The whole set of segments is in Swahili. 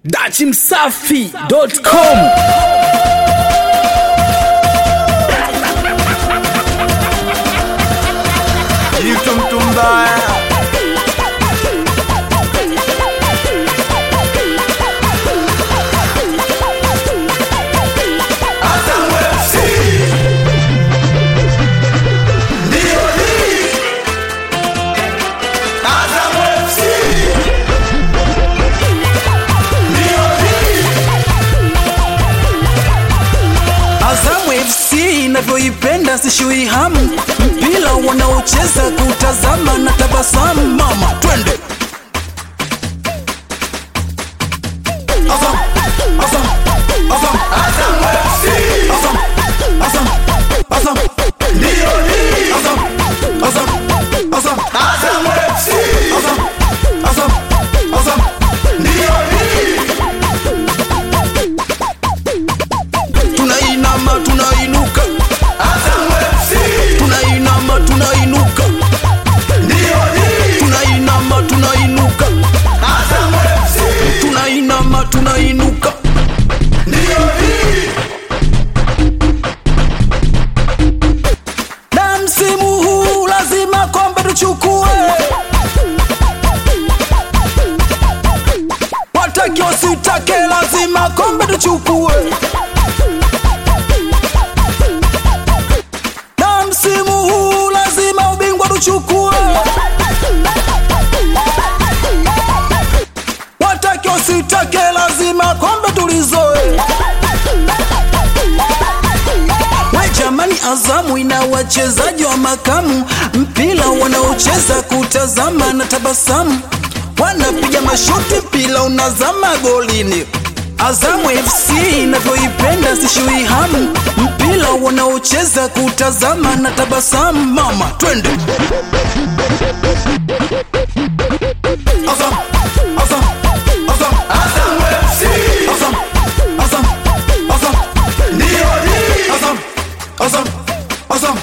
dachimsafi.com Jitu mtu mbaya Azamu FC inavyoipenda sishui hamu, mpira wanaocheza kutazama na tabasamu. Mama twende Azam, Azam, Azam, Azam, Azam, Azam, Azam, Azam, Azam, Azam, Azam, Azam. tunainama tunainuka tunainama tunainuka tunainama tunainuka tunainama tunainuka na msimu huu lazima kombe tuchukue watake wasitake lazima kombe tuchukue na msimu huu lazima ubingwa tuchukue. Watake wasitake, lazima kombe tulizoe. We jamani, Azamu ina wachezaji wa makamu, mpira wanaocheza kutazama na tabasamu, wanapiga mashuti, mpira unazama golini. Azamu FC inavyoipenda sishui hamu, mpira wanaocheza kutazama na tabasamu. Mama twende Azam, Azam, Azam, Azam, Azam, Azam, Azam, Azam, Azam,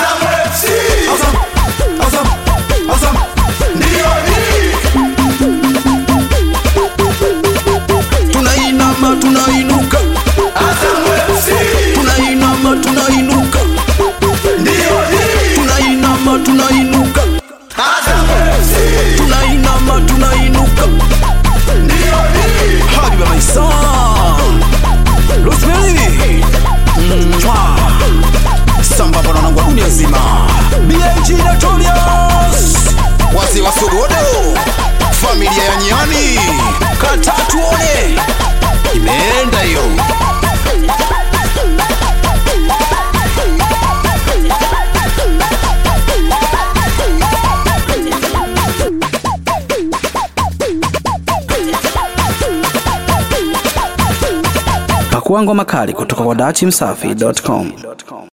Azam, Azam, Azam. tunainama tunainuka tunainama tunainuka tunainama tunainuka tunainama tunainuka hadi baba Isa Rosemary Mwah. sambamba na wanangu wa dunia nzima BAG Notorious wazee wa Sogodo familia ya Nyani katatuone imeenda hiyo pakua ngoma kali kutoka kwa dachimsafi.com